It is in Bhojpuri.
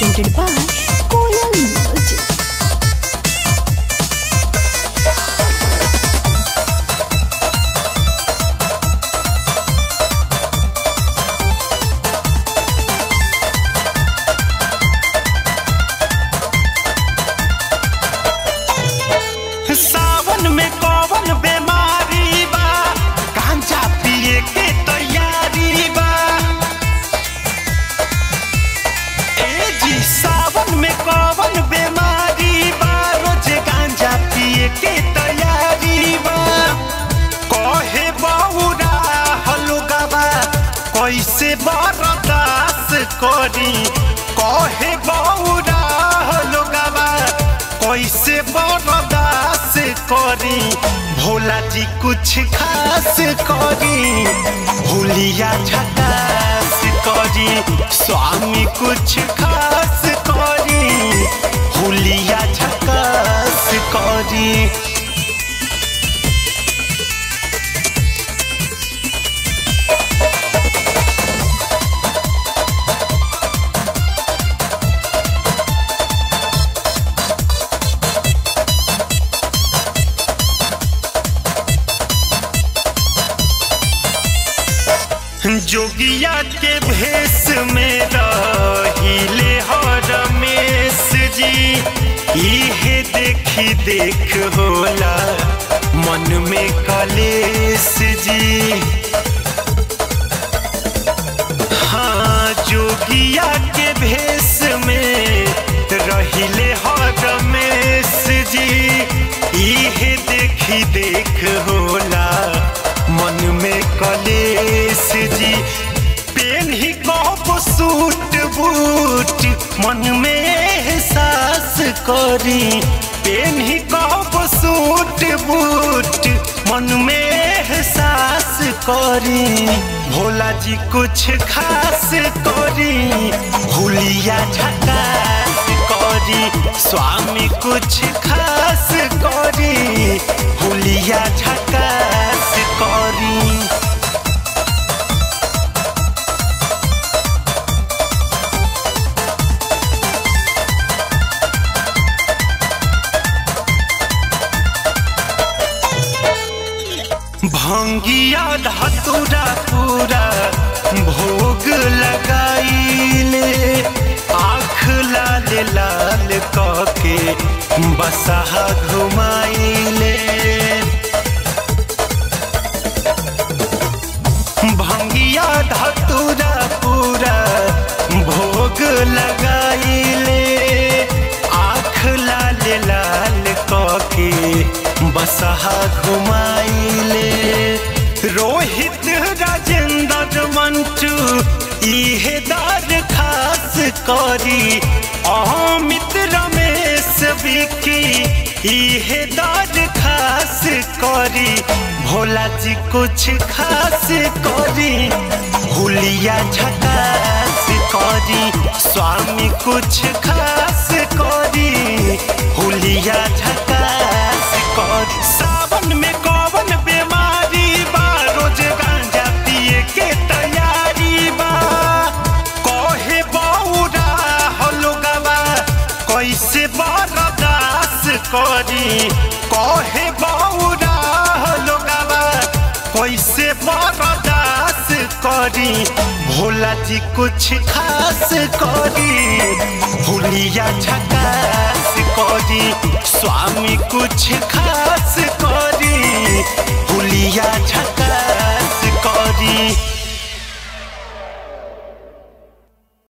presented by Koyal Music. सावन में कौन बीमारी बा गांजा पिए के तैयारी बा ए जी सावन में कौन बीमारी बा रोज गांजा पिए के तैयारी बा कहे बौरा हलुगवा कैसे बर्दाश्त करी कहे बौरा हलुगवा कैसे बर्दाश्त करी भोला जी कुछ खास करी भूलिया झकास करी स्वामी कुछ खास करी भूलिया झकास करी जोगिया के भेष में रहिले हो रमेश जी इहे देखी देख होला मन में कलेश जी हाँ जोगिया के भेष में रहिले हो रमेश जी इहे देखी देख होला मन में कलेश जी पेन ही कब सूट बूट मन में एहसास करी पेन ही कब सूट बूट मन में एहसास करी भोला जी कुछ खास करी भूलिया झकास करी स्वामी कुछ खास करी भूलिया झकास करी भंगिया धतुरा पूरा भोग लगाइले आँख लाल लाल कके बसहा घुमाइले भंगिया धतुरा पूरा भोग लगाइले आँख लाल लाल कके बसहा घुमाइले रोहित राजेंद्र मंटू इहे दार खास करी अमित रमेश विकी इहे दार खास करी भोला जी कुछ खास करी हुलिया झकास करी स्वामी कुछ खास करी हुलिया झकास करी सावन में कौन बीमारी बा रोज गांजा पिए के तैयारी बा कहे बौरा हलुगवा कैसे बर्दाश्त करी कहे बौरा हलुगवा कैसे बर्दाश्त करी भोला जी कुछ खास करी भूलिया झकास करी स्वामी कुछ खास